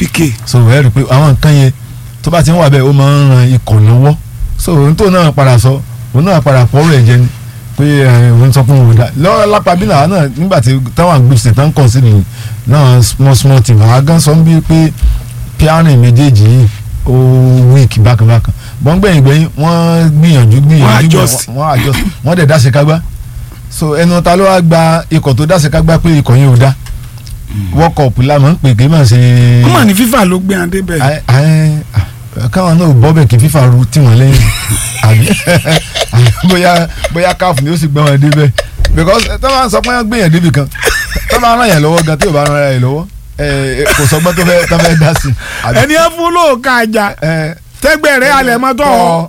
PK so ẹ rí i pé àwọn nǹkan yẹn tó bá ti ń wà bẹ́ẹ̀ ó máa ń ran ikọ̀ lọ́wọ́ so ohun tó náà padà sọ òun náà padà pọ̀ rẹ̀ jẹ ni pé ẹ, òun sọ fún òun dá lọ́wọ́ lápá bí náà náà nígbà tí táwọn gbèsè tán kàn sí nìyí náà small small team àwọn agán sọ bí pé píánì méjèèjì yìí ó weak bákanbákan bọ́ngbẹ̀yìn gbẹ̀yìn wọ́n gbìyànjú gbìyànjú adjust. wọ́n adjust wọ́n dẹ̀ dáṣe kágbá so ẹnu ta ló wá gba ikọ̀ tó dáṣe kágbá pé ikọ̀ yẹn ò dá world cup la mọ̀ ń pè kí n máa ṣe wọ́n mà ní FIFA ló gbé adé bẹ́ẹ̀ Ẹ- ẹ- à, káwọn náà bọ́ bẹ̀ kí fífa ru tí wọ́n lẹ́yìn àbí bóyá bóyá káfù ni ó sì gbé wọn débẹ̀ because tó máa ń sọ pé wọ́n gbé yẹn débi kan tó máa ń ràn yẹn lọ́wọ́ gan tí ò bá ràn yẹn lọ́wọ́ ẹ, kò sọgbọ́n tó fẹ́ tó fẹ́ dá sí àbí. ẹni ẹ fún lóòka àjà ẹ, tẹgbẹ́ rẹ̀ alẹ̀ mọ́ tọ́ ọ.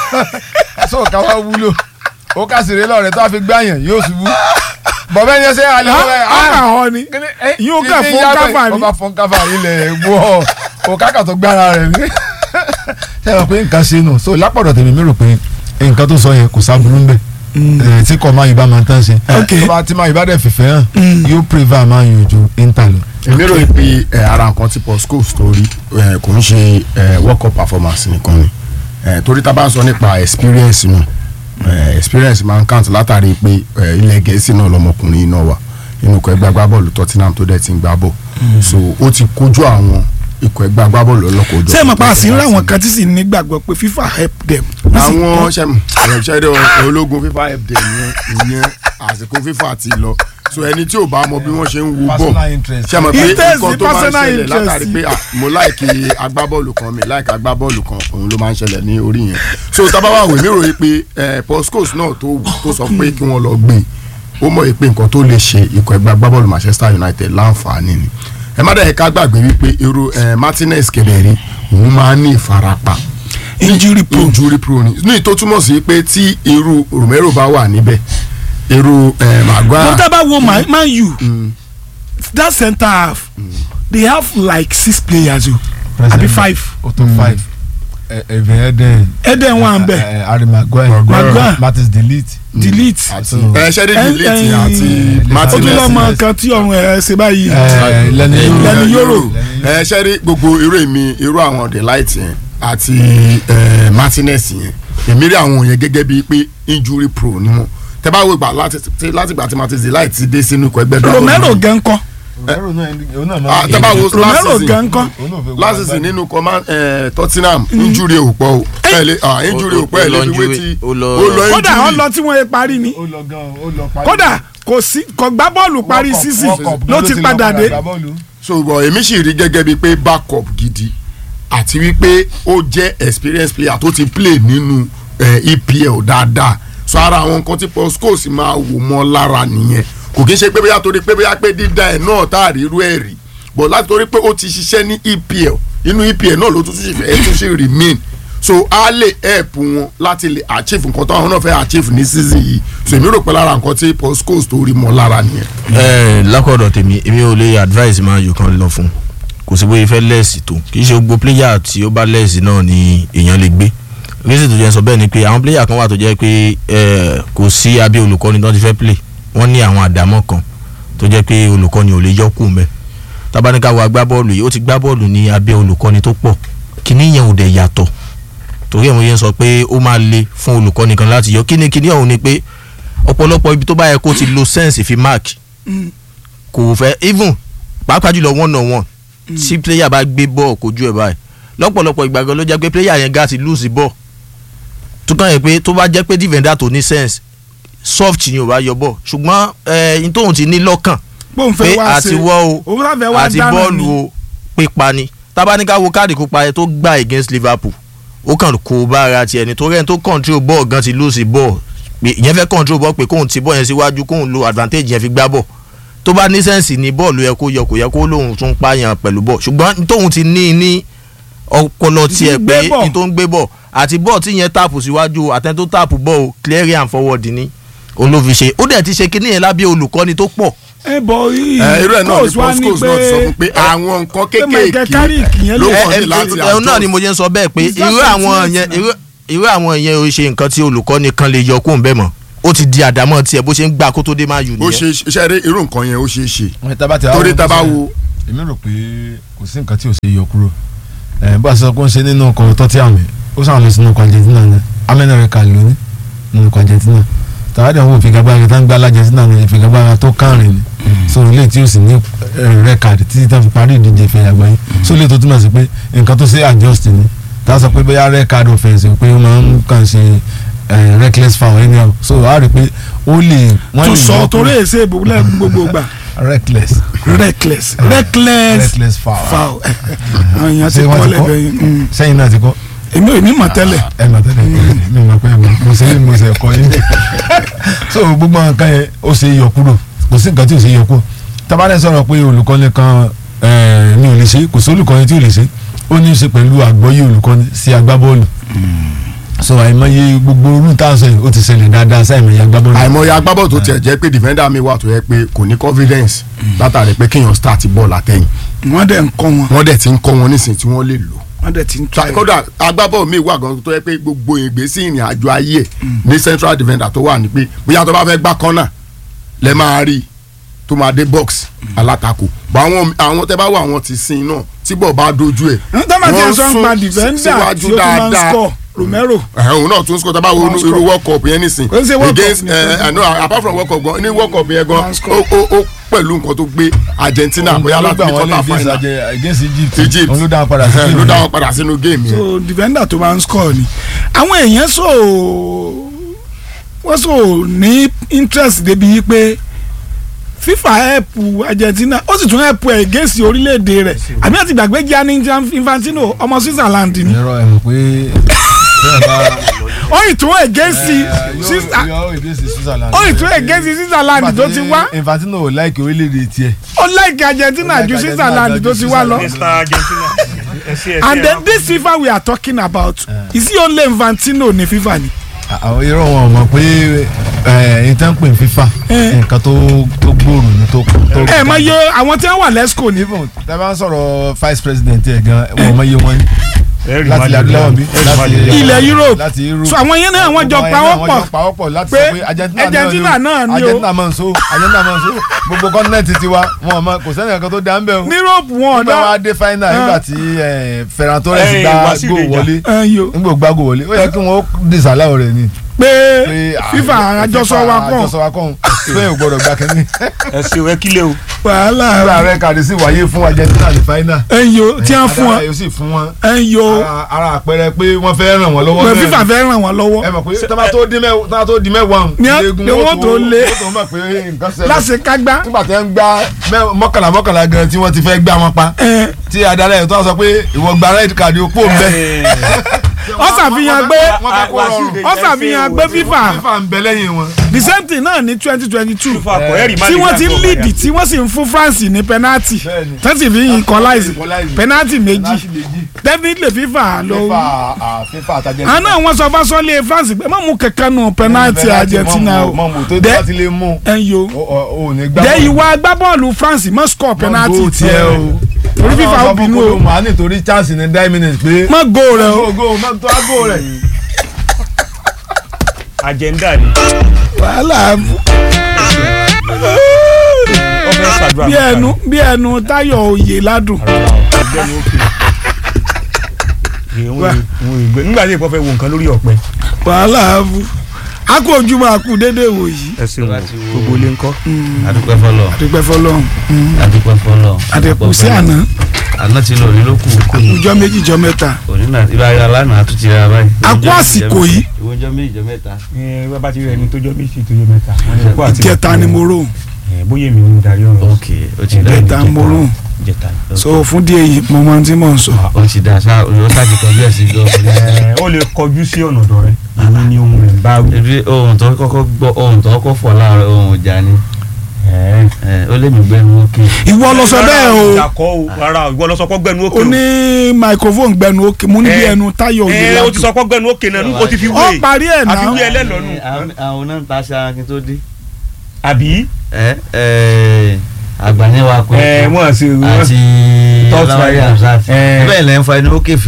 sọ ká wá wúlò ó kà sí rélọ̀ rẹ̀ tó a fi gbá yẹn yóò ṣubú bọ̀bẹ́ yẹn ṣe alẹ́ wọ́n ara ọ ni yóò kà fún káfà ni. ọba fún káfà ilẹ̀ wọ́ òkàkà tó gbára rẹ̀ ní. ṣé ẹ mọ̀ pé nǹkan ṣe nù so lápọ̀dọ̀ tèmi mi rò pé nǹkan tó sọ yẹn kò sábúrú ń bẹ̀ ẹ̀ tí kò máa yìí bá máa tán ṣe Ok. tó bá tí máa yìí bá dẹ̀ fìfẹ́ hàn yóò prevail máa yàn ju inter lọ. èmi rò pé ẹ, ara nǹkan tí paul scholes tó rí ẹ, kò ń ṣe ẹ, world cup performance nìkan ni ẹ, torí tá a bá ń sọ nípa experience nù ẹ, experience máa ń count látàrí pé ẹ, ilẹ̀ gẹ̀ẹ́sì náà lọmọkùnrin náà wà inú ikọ̀ ẹgbẹ́ agbábọ́ọ̀lù tottenham tó dẹ̀ ti ń gbá bọ̀ so ó ti kojú àwọn ikọ̀ ẹgbẹ́ agbábọ́ọ̀lù ọlọ́kọ̀ ojú ṣé ẹ mọ̀ pa àsìn ńlá àwọn kan tí sì nígbàgbọ́ pé FIFA help them. àwọn ṣẹ́dọ̀ ológun fífa help them yẹn ìyẹn àsìkò fífa ti lọ so ẹni tí ò bá mọ bí wọ́n ṣe ń wo bọ̀ Personal interest. ṣe mọ̀ pé Interest nǹkan ni tó máa ń personal ṣẹlẹ̀ interest. látàrí pé ah, mo láìkì agbábọ́ọ̀lù kan mi láìkì agbábọ́ọ̀lù kan òun ló máa ń ṣẹlẹ̀ ní orí yẹn so tábàbà wèé mi ròyìn pé eh, Paul Scholes náà tó tó sọ pé kí wọ́n lọ gbé ó mọ̀ pé nǹkan tó lè ṣe ikọ̀ ẹgbẹ́ agbábọ́ọ̀lù Manchester United láǹfààní ni ẹ má dẹ̀ ká gbàgbé wípé irú eh, Martinez kẹlẹ́rì òun máa ń ní ìfarapa injury prone. injury prone ní ìtó túmọ̀ sí pé tí irú Romero bá wà níbẹ̀ irú eh, mo Maguire dábàá wo Man Man U that centre half they have like six players o àbí five o tó five ẹ̀ẹ́dẹ̀ ẹ̀dẹ̀ Eden wà ń bẹ̀ Harry Maguire Maguire. Martins delete. delete àti So- ẹ ṣẹ́rí ẹ- delete ẹ- àti ó Martinez tún lọ́mọ kan tí ọ̀run ẹ̀ ṣe báyìí Ẹ, Lẹ́ni Yóró. Lẹ́ni Yóró. ẹ ṣẹ́rí gbogbo irú èmi irú àwọn delight yẹn àti eh, Martinez yẹn èmi rí àwọn yẹn gẹ́gẹ́ bíi pé injury prone ni wọn tẹ bá wo ìgbà láti tí- láti ìgbà tí Martinez delight ti dé sínú ikọ̀ ẹgbẹ́ Romero gan kọ́ Romero náà òun náà Ah, máa tẹ́ bá wo last Romero season gan kọ́ òun náà fẹ́ wá last season agbára. nínú command eh, Tottenham injury ò pọ̀ o ẹ lè ah, injury ò pọ̀ ẹ lè fi wé tí ó lọ- ó lọ kódà ó injury lọ tí wọ́n yẹ parí ni ó lọ gan ó lọ parí. kódà kò sí kò gbá bọ́ọ̀lù parí World Cup, season World Cup ló ti padà dé gbá bọ́ọ̀lù. so bọ̀ èmi sì rí gẹ́gẹ́ bíi pé backup gidi àti wípé ó jẹ́ experienced player tó ti play nínú eh, EPL dáadáa so ara àwọn nǹkan tí Paul Scholes máa wò mọ́ lára nìyẹn kò kí n ṣe pé bóyá torí pé bóyá pé dídá ẹ̀ náà tá a rí irú ẹ̀ rí but láti torí pé ó ti ṣiṣẹ́ ní EPL inú EPL náà ló tún ṣì fẹ́ tún ṣì remain so a lè help wọn láti lè achieve nǹkan tó àwọn náà fẹ́ achieve ní season yìí so èmi rò pé lára nǹkan tí Paul Scholes tó rí mọ́ lára nìyẹn. ẹ lákọ̀dọ̀ tèmi èmi ò lè advice máa yọ kan lọ fún kò sí bóyá fẹ́ lẹ́ẹ̀sì tó kì í ṣe gbogbo player tí ó bá lẹ́ẹ̀sì náà ni èèyàn lè gbé reason tó jẹ́ sọ bẹ́ẹ̀ ni pé àwọn player kan wà tó jẹ́ pé ẹ, kò sí abẹ́ olùkọ́ni tó ti fẹ́ play wọ́n ní àwọn àdámọ́ kan tó jẹ́ pé olùkọ́ni ò lè yọ kù mẹ́ tabaníkà wo agbábọ́ọ̀lù yìí ó ti gbá bọ́ọ̀lù ní abẹ́ olùkọ́ni tó pọ̀ kíní yẹn ò dẹ̀ yàtọ̀ torí àwọn yẹn sọ pé ó máa le fún olùkọ́ni kan láti yọ kíní kíní ọ̀hún ni pé ọ̀pọ̀lọpọ̀ ibi tó bá yẹ kó ti lo sense fi mark kò fẹ́ even pàápàá jùlọ one on one tí player bá gbé bọ́ọ̀ kojú ẹ̀ báyìí lọ́pọ̀lọpọ̀ ìgbà gan ló jẹ́ pé player yẹn ga ti lose ball tó kàn yẹ pé tó bá jẹ́ pé defender tó ní sense soft ni ò bá yọ ball ṣùgbọ́n ẹ̀ n tóun ti ní lọ́kàn bóun pé fẹ́ wá àti ṣe wọ́ o òun fẹ́ wá àti dáná bọ́ọ̀lù ni o pípa ni tábánikà wo káàdì kópa yẹn tó gbà against Liverpool ó kàn kó bára tiẹ̀ nítorí ẹni tó control ball gan ti lose ball pé ìyẹn fẹ́ control ball pé kóun ti ball yẹn síwájú kóun lo advantage yẹn fi gbá ball tó bá ní sẹ́ǹsì ní bọ́ọ̀lù yẹ kó yọ kò yẹ kó lóun tún pààyàn pẹ̀lú bọ́ọ̀ ṣùgbọ́n tóun ti ní ní ọpọlọ tiẹ̀ gbé pé ball. ní tó ń gbé bọ̀ àti bọ́ọ̀ tí yẹn tààpù síwájú àtẹni tó tààpù bọ́ọ̀ o clear and forward ni òun ló fi ṣe ó dẹ̀ ti ṣe kíní yẹn lábẹ́ olùkọ́ni tó pọ̀ ẹ bọ yìí ẹ irú ẹ̀ náà ni coach wa Paul ní Scholes náà ti sọ fún pé pé àwọn nǹkan pé Michael Carrick kéékèèké yẹn ló lè- kàn ẹ ní láti ẹ ẹ náà ni mo jẹ́ ń sọ bẹ́ẹ̀ pé It's just irú àwọn sentiment yẹn now. irú irú àwọn yẹn ò ṣe nǹkan tí olùkọ́ni kan lè yọ kóun bẹ́ẹ̀ mọ́ ó ti di àdámọ́ tiẹ̀ bó ṣe ń gbà kó tó dé máa yù ó nìyẹn. ṣe iṣẹ́ rí irú nǹkan yẹn ó ṣe é ṣe Ẹ, tá bá ti wá torí wo tá a bá bó ṣe- wo èmi rò pé kò sí nǹkan tí ò ṣe yọ kúrò ẹ bá a sọ pé ó ń ṣe nínú ọkọ̀ tọ́tí àmì ó sàn lọ sínú ọkọ̀ Argentina ní amẹ́nàrẹ́ka lóní nínú ọkọ̀ Argentina tàwádìí àwọn ìfigagbára tá ń gbá l'Argentina ní ìfigagbára tó kárìn ni so ilé tí ó sì ní rẹ́kàdì títí tá fi parí ìdíje ìfẹ́ àgbáyé so ilé tó túmọ̀ sí pé nǹkan tó ṣe adjust ni tá a sọ pé bóyá rẹ́kàdì offense pé ó máa ń kàn ṣe eh, reckless foul anyhow so a rí i pé ó lè wọ́n tún lè sọ yọ torí kúrò. èsè ìbòmílẹ̀ gbogbo gbà reckless reckless reckless reckless foul. foul àwọn èèyàn ti Ṣé wọ́n kọ́ ti kọ́? lẹ́bẹ̀ẹ́ yìí sẹ́yìn náà ti kọ́ èmi ò ní mọ̀ tẹ́lẹ̀ ẹ mà tẹ́lẹ̀ mi mọ̀ pé mo ṣe mo ṣe kọ́ yín so gbogbo nǹkan yẹn ó ṣe yọ kúrò kò sí nǹkan tí ò ṣe yọ kúrò tabalẹ̀ sọ̀rọ̀ pé olùkọ́ni kan eh, mi ò lè ṣe kò sí olùkọ́ni tí ò lè ṣe ó ní í ṣe pẹ̀lú àgbọ́yé olùkọ́ni sí agbábọ́ọ̀lù so àìmọye gbogbo orú tá a sọ yìí ó ti ṣẹlẹ̀ dáadáa sí àìmọye agbábọ́ọ̀lù àìmọye agbábọ̀ tó tiẹ̀ jẹ́ pé defender mi wà tó yẹ pé kò ní confidence látàrí pé kéèyàn start ball àtẹ̀yìn wọ́n dẹ̀ ń kọ́ wọn wọ́n dẹ̀ ti ń kọ́ wọn nísìnyí tí wọ́n lè lò wọ́n dẹ̀ ti ń try kódà agbábọ̀ mi wà gan tó yẹ pé gbogbo ìgbésí ìrìn àjò ayé ẹ̀ ní central defender tó wà ní pé bóyá tó bá fẹ́ gbá kọ́nà lẹ́ máa rí i tó máa dé box alátakò bá àwọn àwọn tẹ́ bá wà àwọn ti sin náà tí bọ̀ bá dojú ẹ̀ ń tọ́ máa ti wọ́n ẹ̀ sọ ń sún pa defender síwájú tí ó tún máa ń dáadáa. score Romero ẹ̀hún òun náà tún score tá a bá wo Wọ́n irú score. world cup yẹn nísìn Kò ń ṣe World Cup against nìkan. ẹ ẹ no apart from world cup gan ní world cup yẹn gan Wọ́n score. ó ó ó pẹ̀lú nǹkan tó gbé Argentina bóyá láti ní quarter final against Egypt Egypt òun ló dá wọn padà sí ẹ, ló game dá yẹn. wọn padà sínú game yẹn. so defender tó máa ń score ni àwọn èèyàn sọ wọ́n sọ ní interest débi yìí pé FIFA help Argentina ó sì tún help ẹ̀ against orílẹ̀-èdè rẹ̀ àbí àti ìgbàgbé Gianni Infantino ọmọ Switzerland ni irọ́ ẹ̀ mọ̀ pé bẹ́ẹ̀ bá ó ì tún against Swiss- yóò against Switzerland. ó ì tún against Switzerland tó ti wá Infantino ò láìkì orílẹ̀-èdè tiẹ̀. ó like Argentina Ó like ju Argentina Switzerland ju tó ti wá lọ. Switzerland. Mr. Argentina ẹ ṣe ẹ ṣe and ẹ then máa this FIFA we are talking about is he only Infantino ní FIFA ni. àwọn irọ́ wọn mọ̀ pé ẹ̀ ǹtẹ́ ń pè ní FIFA Eh. nǹkan tó tó gbòòrò ní tó tó. ẹ mọ iye àwọn tí wọ́n wà lẹ́sìkò ní. even tẹ́ bá ń sọ̀rọ̀ vice president ẹ̀ gan wọ́n mọ iye wọn ní. ẹ rí láti Madrid adúláwọ̀ bí ẹ rí Madrid. ilẹ̀ Europe láti Europe. so àwọn yẹn náà wọ́n jọ Gbogbo pawọ́pọ̀ àwọn yẹn náà wọ́n jọ pawọ́pọ̀ láti pé sọ pé Argentina Argentina náà ni o. Argentina máa ń so Argentina máa ń so gbogbo kọ́ńtínẹ́ẹ̀tì tiwa wọn ò mọ kò sẹ́ni kankan tó dá ń bẹ̀ o ní Europe wọn nígbà ọ̀dọ́ wa dé final nígbà tí eh, Ferran Torres Eh, gbá Wasiu góò Deja. wọlé ẹyọ nígbà gbá góò wọlé ó yẹ kí wọ́n disallow rẹ̀ ni. pé pé, ah, FIFA àjọsọ wa kàn àjọsọ wa kàn Spain ò gbọdọ̀ gbà kínní. ẹ ṣe ẹ kílẹ̀ o nígbà wàhálà rẹ̀ kàdé sí wáyé fún Argentina ní final. ẹyọ tí wọ́n fún Adára wọn yóò sì fún wọn ẹyọ ara- ara àpẹẹrẹ pé wọ́n fẹ́ ràn wọ́n lọ́wọ́ pé náà FIFA ni. fẹ́ ràn wọ́n lọ́wọ́ ẹ mọ̀ pé tọ́ba tó di mẹ́wàá tọ́ba tó di mẹ́wàá ọ̀hún, Ní á- iléegun ni wọ́n tó lé. wọ́n tó mọ̀ pé nǹkan ṣẹlẹ̀ láṣekágbá nígbà tí wọ́n ń gbá mẹ́- mọ́kànlá mọ́kànlá gan tí wọ́n ti fẹ́ gbá wọn pa ẹ tí adarí ẹ̀ tó wá sọ pé ìwọ gba red card opó ń bẹ. ọ ṣàfihàn pé wọ́n fẹ́ kó rọrùn ọ ṣàfihàn pé FIFA fífa ń bẹ lẹ́yìn wọn. the same thing náà ní twenty twenty two FIFA kọ ẹ rí tí Madrid wọ́n ti ń àti lead Ọ̀bàyà. tí wọ́n sì ń fún France ní penalty Bẹ́ẹ̀ni. tẹ́sí fi ń equalize equalize. penalty méjì láti lè jí. definitely FIFA ló fífa à, fífa àtàjẹ. àná àwọn sọ fún sọlé France pé má mú kankan nù penalty Argentina o mọ̀mù tó Dẹ́- bá ti lè mú ẹ̀yọ́ o ò ní gbá. dẹ́ ìwà agbábọ́ọ̀lù France má score penalty Mọ̀ tiẹ̀ o. torí FIFA ó bínú o màá nítorí chance ní nine minutes pé. má go rẹ o go go má tó á go rẹ̀. agenda ni wàhálà ó fẹ́ ṣàdúrà bí mẹ́ta ẹnu ni. bí ẹnu Táyọ̀ Oyè ládùn ọ̀gbẹ́ni ó kì í ìwọ̀n ìgbẹ́ nígbà tí ìpọ́ fẹ́ wo nǹkan lórí ọ̀pẹ wàhálà a kú ojúmọ́ a kú dédé wò yìí ẹ ṣeun gbogbo ilé ńkọ́ adúpẹ́ fọlọ́ àdúpẹ́ fọlọ́run adúpẹ́ fọlọ́ àdẹ̀kù sí àná àná ti lọ òní ló kù kù ọjọ́ méjì jọ mẹ́ta òní náà ibà ayọ̀ alánà àtúntì rẹ̀ báyìí. A kú àsìkò yìí. ìwọ ọjọ́ méjì jọ mẹ́ta. ẹ bá ti rí ẹni tó jọ méjì tó jọ mẹ́ta wọ́n ní kó àti ìjẹta ni mo rò ẹ bóyá èmi ni mo darí ọ̀rọ̀ ok o ti dá ìjẹta mo rò ìjẹta so fún díẹ̀ yìí mo máa ti mọ̀ ń sọ. o ti dá sa o ta ti kọjú ẹ̀ sí gan. ẹ ó lè kọjú sí ọ̀nà ọ̀dọ̀ rẹ èmi ni ohun rẹ̀ ń bá wí. ebi ohun tó kọ́kọ́ gbọ́ ohun tó kọ́kọ́ fọ̀ láàárọ̀ ohun ìjà ni ẹ ẹ ó lé mi gbẹ́nu ókè. ìwọ lọ sọ bẹ́ẹ̀ o ìjàkọ́ o rárá ìwọ lọ sọ pé gbẹnu òkè o ní microphone gbẹnu òkè mo ní bí Eh, ẹnu Táyọ̀ Oyè ẹ o ti ládùn sọ pé gbẹnu òkè náà o ti fi ọ wé parí ẹ̀ àfi náà wí ẹlẹ́lọ́nù Àwọn- àwọn náà ń ta aṣọ akin tó dé. àbí ẹ ẹ àgbàníwá kọ ẹ wọ́n sì wọ́n àti Thought ọlọ́wárí rider. Hamzat Eh. bẹ́ẹ̀ lẹ́ ń fa ẹni ókè fìrì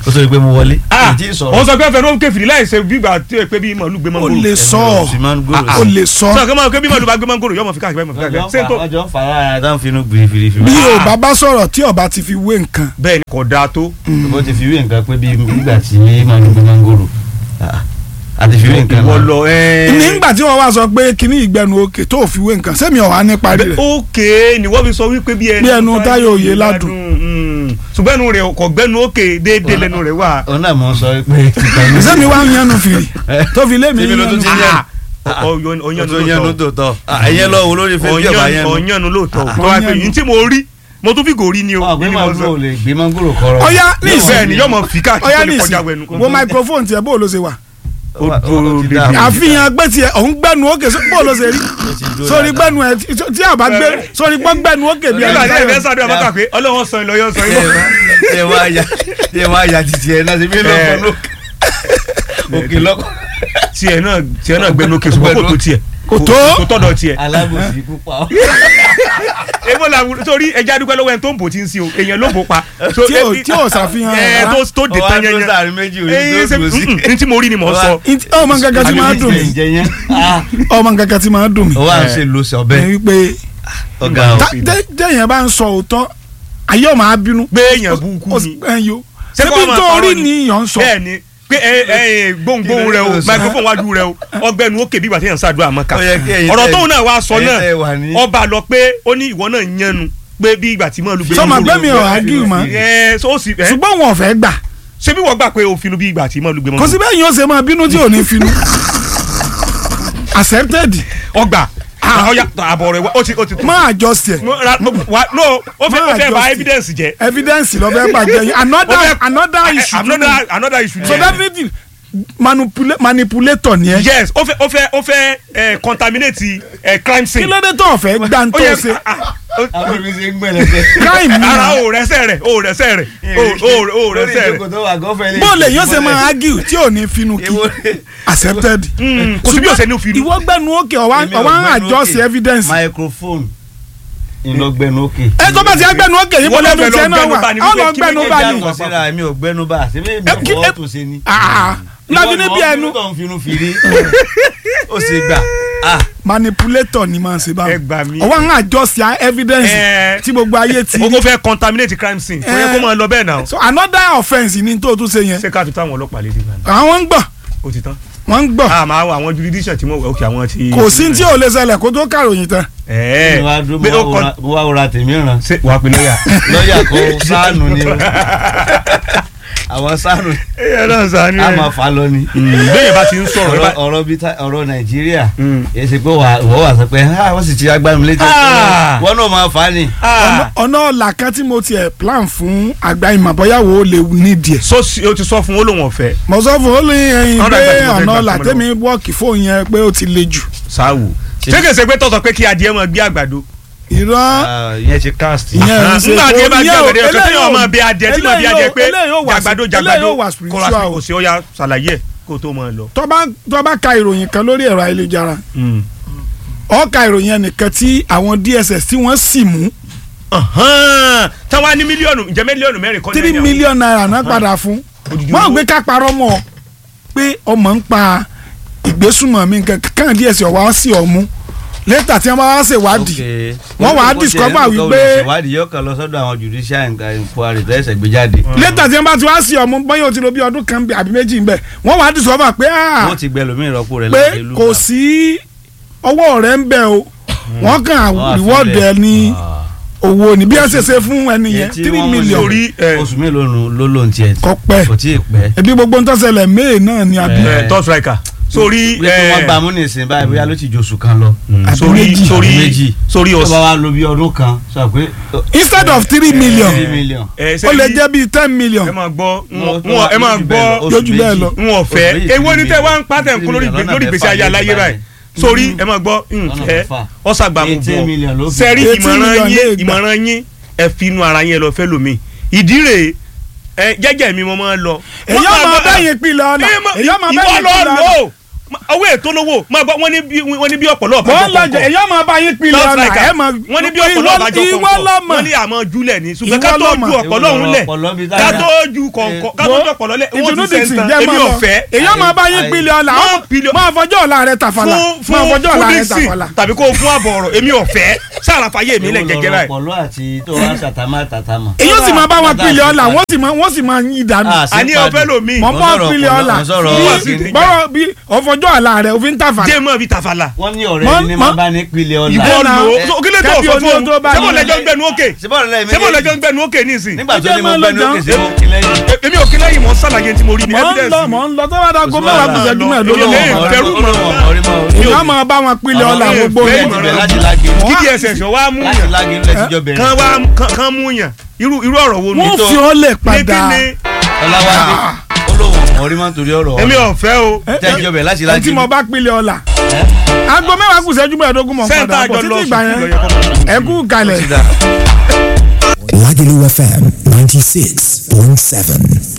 ó sọ pé mo wọlé. ah Èyí tí ì sọ̀rọ̀. wọ́n sọ pé fẹ́ẹ́ kẹfìrí láì ṣe bí ìgbà tí pé bí màálù gbé ó mangoro lè sọ ọ Sì máa ń gbòòrò ó sí. lè sọ sọ kí máa bí màálù bá gbé mangoro yọmọ fi káàkiri mọ fi káàkiri ṣé n tó ọjọ́ ń fa ara dáhùn finú gbìrìfìrì. bí o bá bá sọ̀rọ̀ tí ọba ti fi wé nǹkan bẹ́ẹ̀ ni kò dáa tó bó ti fi wé nǹkan pé bí nígbà tí máa ń gbé mángòrò àti fi wé nǹkan ìwọ náà. lọ ẹ nígbà tí wọ́n wá sọ pé kíní ìgbẹ́nu òkè tó fi wé nǹkan sẹ́mi ọ̀hán ní parí rẹ̀ ókè ni wọ́n fi sọ wípé bí ẹnu Bí ẹnu Táyọ̀ Oyèládùn. mm. ṣùgbọ́n ẹnu rẹ̀ kò gbẹ́nu ókè déédéé lẹ́nu rẹ̀ wà. òun náà mọ̀ ń sọ pé tìtàn ní. sẹ́mi wá ń yanu fìrì tó fi lé mi Tèmi ló tún ti yanu yẹn. ọ̀yanu tó yẹnu lóòótọ́ tó tọ̀ ẹ̀yẹ lọ wo lórí fẹ́ bí ọba yẹn. ọ̀yanu lóòótọ́ Ah. tó wá pé Ọ̀yanu. yìí tí mo rí mo tún fi gòrí ni o ọ̀gbìn ni mo máa sọ. gbọ́ ò lè gbé mángòrò kọ́rọ́. ọ̀yá ní bẹ́ẹ̀ ìsìn ni yọmọ fi káàkiri ọ̀yá tó ní lè kọjá wẹnu. ìsìn wo microphone tiẹ̀ bó ló ṣe wà ó dúró ti débi. dá. àfihàn gbé tiẹ̀ òun gbẹ́nu òkè so- bó ló ṣe rí sórí gbẹ́nu ẹ̀ tí- tí a bá gbé sórí gbọ́ gbẹ́nu òkè bí nígbà tí ẹ fẹ́ ẹni sáré ọmọ kà pé ọlọ́wọ́ sọ ìlọ yọ sọ ìlọ. ṣe wá ya ṣe wá ya titi ẹ náà ṣe bí lọ́kọ̀ lókè òkè lọ́kọ̀ tiẹ̀ náà tiẹ̀ náà gbẹnu òkè ṣùgbọ́n kò tó tiẹ̀ Kò tó. kò tọ́dọ̀ tiẹ̀. alábòsí pupa. èmo la torí ẹja dúpẹ́ lọ́wọ́ ẹni tó ń bò tí ń sin o èèyàn ló bò pa. So, Tí ò- eh, tí ò ṣàfihàn ẹ rárá. tó tó dé tán yẹn ọwọ́ yẹn. àdúrà méjì orí ẹyin tó ṣe dùn sí. n tí mo rí ni mo sọ. Ntí- ọmọ nǹkan tí máa ń dùn mí jẹ yẹn. ọmọ nǹkan tí máa ń dùn mí ọwọ́ à ń ṣe lóṣù ọbẹ̀ ni wípé ọ̀gá tá- tẹ́- téèyàn bá ń sọ òótọ́ ayé ọ̀ máa bínú pé èèyàn burúkú ni. ẹyọ Ṣé kó ṣebí máa tó parọ́ rí ni? ni yàn ń sọ bẹ́ẹ̀ ni pé ẹ ẹ gbóngbóng rẹ o Kí ló dé tó sọ? microphone wájú rẹ o ọgbẹnu òkè bí ìgbà tí yẹn ń ṣàdúrà mọ́ká Ó yẹ kí ẹ̀yin ọ̀rọ̀ tẹ́- tóun náà wá sọ ẹ̀yin náà tẹ́ wà ní- ọba lọ pé ó ní ìwọ náà yẹnu pé bí ìgbà tí mọ́ lu gbé Sọ ma gbé mi ọ̀ argue mọ́. ẹ so ó sì ẹ ṣùgbọ́n wọn ò fẹ́ gbà ṣé bí wọ́n gbà pé òfin bí ìgbà tí mọ́ lu gbé mọ́ kò sí bẹ́ẹ̀ yín ó ṣe máa bínú tí ò ní finú accepted ọgbà ọyà àbọ̀ rẹ̀ wá ó ti ó ti máa adjust ẹ̀ Mo- ra- mo- wa- no ó fẹ́ ó Máa fẹ́ bà adjust. evidence jẹ́ evidence lọ fẹ́ bàjẹ́ yín Ó another fẹ́- another eh, issue another another issue so nìyẹn. definitely manipula manipulator ni ẹ yes ó fẹ́ ó fẹ́ ó fẹ́ eh, contaminate eh, crime kí scene ló dé tó ọ̀fẹ́ gbá ń tó ó yẹ ṣe ah, ah, ó- àwọn mi ṣe ń gbẹ̀lẹ̀ crime ni ara na o rẹsẹ rẹ o rẹsẹ rẹ o o o rẹsẹ rẹ tó wà gọ́fẹ́ lè. bó lè yóò ṣe máa argue tí ò ní finú kí accepted Mm, kò sí bí ọ̀sẹ̀ ní òfin ìwọ gbẹnu òkè ọwá Èmi ò ọwá ń gbẹnu adjust òkè. evidence microphone ìlọgbẹnu òkè. ẹ tó bá ti gbẹnu òkè yìí Ìwọ bọ́lá náà fẹ́ ẹnu tiẹ̀ lọ náà gbẹnu wà bá ní ọ lọ wípé kí gbẹnu méjèèjì bá àwọn ní kò síra mi ò gbẹnu bá àti bẹ́ẹ̀ mi Ẹ, kí- ò ẹ- fọwọ́ tó ṣe ni. Ah, lábí níbi ẹnu ìwọ ni wọ́n finú fìrí ó sì gbà. ah manipulator ni máa ń ṣe báwọn Ẹ gbà mí. ọwọ́ ń adjust ya evidence Ẹ. tí gbogbo ayé ti o kò fẹ́ contaminate crime scene kò yẹ kó máa lọ bẹ́ẹ̀ náà so another offence ni tó tún ṣe yẹn ṣé ká fi táwọn ọlọ́pàá lédè náà àwọn ń gbọ́ ó ti tán wọ́n ń gbọ́ a máa wọ àwọn jurisdiction tí mo wọ òkè àwọn ti. kò sí tí ò lè ṣẹlẹ̀ kó tó kàròyìn tán ẹ mo wá dúró pé ó mo kọ wá wòra- mo wá wòra tèmi ràn ṣe wàá pe lọ́ọ̀yà. lọ́ọ̀yà kó sáànù ni o àwọn sáànù ẹ náà sànú a máa fà lọ ni. bẹ́ẹ̀ bá ti ń sọ̀rọ̀ ọ̀rọ̀ bá- ọ̀rọ̀ bíi ta- ọ̀rọ̀ nàìjíríà Mm. yẹ ṣe pé wà wọ́n wà sọ pé ha wọ́n sì ti agbámi létí Ah. wọ́n náà máa fà á ni. Ah, ọ̀nà ọ̀là kan tí mo tiẹ̀ plan fún àgbà ìmọ̀ bóyá wo lè nídìí ẹ̀ so si- o ti sọ fún olóhùn ọ̀fẹ́ mo sọ fún olú ẹyin Ọ̀nà pé ìgbà tí mo fẹ́ ọ̀nà gbà ọ̀là fún ọ tẹ́mi wọ́ọ̀kì fóun yẹn pé ó ti le jù sáwù ṣé kèsè pé tọ̀sọ̀ pé kí adìẹ máa gbé àgbàdo irọ́ Ah, ìyẹn ṣe cast. ìyẹn ń ṣe nígbà tí ẹ bá gbé ìyẹn ò- àgbàdo yẹn kẹsàn-án yóò máa eléyìí bẹ adìẹ tí máa bẹ eléyìí adìẹ ò- pé eléyìí ò wà jàgbàdo eléyìí jàgbàdo ò wà kò spiritual lásìkò o. kò sí ọya ṣàlàyé ẹ̀ kó tó máa lọ. tó bá tó bá ka ìròyìn kan lórí ẹ̀rọ ayélujára ó ka ìròyìn ẹnìkan tí àwọn DSS tí wọ́n sì mú táwa ní mílíọ̀nù ǹjẹ́ mílíọ̀nù mẹ́rin kọ́ ní three ẹ̀yàn? million naira náà padà fún Odidi wọ́n owó. gbé ká parọ́ mọ́ ọ pé ọmọ ń pa ìgbésùnmọ̀ mi nǹkan kan DSS ọ̀wá sí ọ̀mú lẹ́tà tí wọ́n bá wá ṣèwádìí wọ́n wàá discover wípé- ìwádìí yóò kàn lọ sọ́dọ̀ àwọn judicial inquiry tẹ́sẹ̀ gbé jáde. lẹ́tà tí wọ́n bá ti wá sí ọ̀mú bóyá o ti lo bí ọdún kan àbí méjì ń bẹ̀ wọ́n wàá discover pé ah, wọ́n ti gbẹ lómi ìrọ́pò rẹ̀ pé láti ìlú kò kan. sí ọwọ́ rẹ̀ ń bẹ̀ o wọ́n kàn Wọ́n á reward filẹ̀. ẹ ní Ah. owó ní bí ẹ ṣe ṣe fún ẹni Iye yẹn tí three wọ́n mú million Torí, eh, oṣù mélòó nù ló ló ń tiẹ̀ kọ pẹ́ kò tí ì pẹ́. ẹbí gbogbo ń tọ́sẹ̀lẹ̀ may náà ni àbí Eh. ẹ top striker sórí bí wọ́n gbà mú nìsín báyìí bóyá ló ti jòṣù kan lọ. àbí sórí méjì. sórí Àbí méjì. sórí tó bá ọ̀sán wa lo bí ọdún kan sọ pé. instead of three million three million. ẹ ó lè jẹ́ bíi ten million ẹ máa gbọ́ Wọ́n- wọn ẹ máa oṣù gbọ́ bẹ́ẹ̀ lọ, Yóò oṣù jù bẹ́ẹ̀ méjì. lọ. wọn ọ̀fẹ́ Oṣù méjì, èwo ni tẹ́ wá ń pàtẹ́ three nǹkan lórí million lórí lọ́nà ìgbésí mẹ́fà ayé aláyé lé báyìí báyìí. sórí ẹ máa gbọ́ Lọ́nà ǹfẹ́ mẹ́fà. ọ̀sàgbàmù eighteen million ló bọ̀ fi. sẹ́rí Eighteen ìmọ̀ràn million lè yín gbà. ìmọ̀ràn yín ẹ fi inú ara yín ẹ lọ fẹ́ lómi ìdí rèé ẹ jẹ́jẹ́ mi mo máa ń lọ. èyí ọmọ bẹ́yìn pilẹ̀ ọ̀la Ẹ mọ- èyí ọmọ ìwọ bẹ́yìn lọ pilẹ̀ lò ọ̀la ó. owó ètò lówó máa gbọ́ wọ́n ní bí wọ́n ní bí ọ̀pọ̀lọ́ ọ̀bá wọ́n lọ jẹ èyí ọmọ bá yín pilẹ̀ ọ̀nà ẹ̀ mọ̀ wọ́n ní bí ọ̀pọ̀lọ́ ọ̀bá jọ ìwọ kọ̀ọ̀kọ̀ lọ́mọ wọ́n ní àmọ́ júlẹ̀ ní ṣùgbọ́n Ìwọ ká tó lọ́mọ. ju ọ̀pọ̀lọ́ òun lẹ̀ Ọ̀pọ̀lọ́ bí ká dáadáa. tó ju kọ̀ọ̀kọ̀ ká tó ju ọ̀pọ̀lọ́ lẹ̀ owó ìtùnú ti dixon sẹ́ńtàn jẹ́ èmi mọ́ ò lọ fẹ́ èyí ọmọ bá yín pilẹ̀ ọ̀nà Wọ́n pilẹ̀- máa fọjọ́ ọ̀la rẹ̀ tàfàlà fún máa fún fọjọ́ fún ọ̀la rẹ̀ dixon tàfàlà. tàbí kó o fún àbọ̀ ọ̀rọ̀ èmi ò fẹ́ sáàrà fàyè mi lẹ̀ gẹ́gẹ́ báyìí ọpọlọ àti tó wá sàtàmà tàtàmà. èyí ó sì máa bá wọn pilẹ̀ ọ̀la wọ́n sì máa wọ́n sì máa yín dànù. Ah, sí àní padì. ọ̀fẹ́ lomi mọ̀ Wọ́n mọ́ sọ̀rọ̀ pilẹ̀ ọpọlọ, ọ̀la wọ́n sọ̀rọ̀ bí kíní. bọ́rọ̀ bí ọ̀fọjọ́ ọ̀la rẹ̀ òfin tàfàlà. jẹ́ mọ́ bí tàfàlà wọ́n ní Mọ- ọ̀rẹ́ ni mọ- máa bá ní pilẹ̀ ọ̀la. ìwọ Ẹ na- lò ó kí ló tó kẹ́bí sọ oní fún tó bá un sẹ́bọ̀ ní- lẹ́jọ́ ń gbẹnu òkè síbọ̀rọ̀ lẹ́yìn sẹ́bọ̀ lẹ́jọ́ ń gbẹnu òkè nísìn nígbà tó Ẹ ní jẹ́ mo máa gbẹ́nu lọ òkè jọ. sí mo kí lẹ́yìn. E- èmi ò kí lẹ́yìn mọ́ sàlàyé tí mo rí ní mọ̀ ń evidence lọ mọ̀ ń lọ tó bá dago Oṣù mẹ́wàá wàhálà kù sẹ́jú lọ. mẹ́ẹ̀ẹ́dógún Èmi ò ọ̀pọ̀. fẹ́rù mọ́. èyí á máa bá wọn pilẹ̀ ọ̀la Àwọn gbogbo èèyàn rẹ̀. fẹ́ ìmọ̀ràn. láti lági kí dss wá mú láti yàn lági ńlẹ̀ tíjọ́ bẹ̀rẹ̀. kan wá kan- kan mú yàn irú irú ọ̀rọ̀ wo ni wọ́n fi ọ́ lẹ̀ ní kí padà. ni ọláwádé olóhùn ọ̀rí máa ń torí ọ̀rọ̀ èmi ò fẹ́ o tẹ́jọ́ bẹ̀rẹ̀ láti ẹni lági. tí mo bá pilẹ̀ ọ̀la. aago mẹ́wàá kù sẹ́jú mẹ́ẹ̀ẹ́dógún mọ̀ sẹ́ńtà padà bọ̀ àjọ lọ títí ìgbà sùn yẹn lọ yẹ kọ́ mọ̀. ẹ kú kalẹ̀. Lagelu FM 96.7.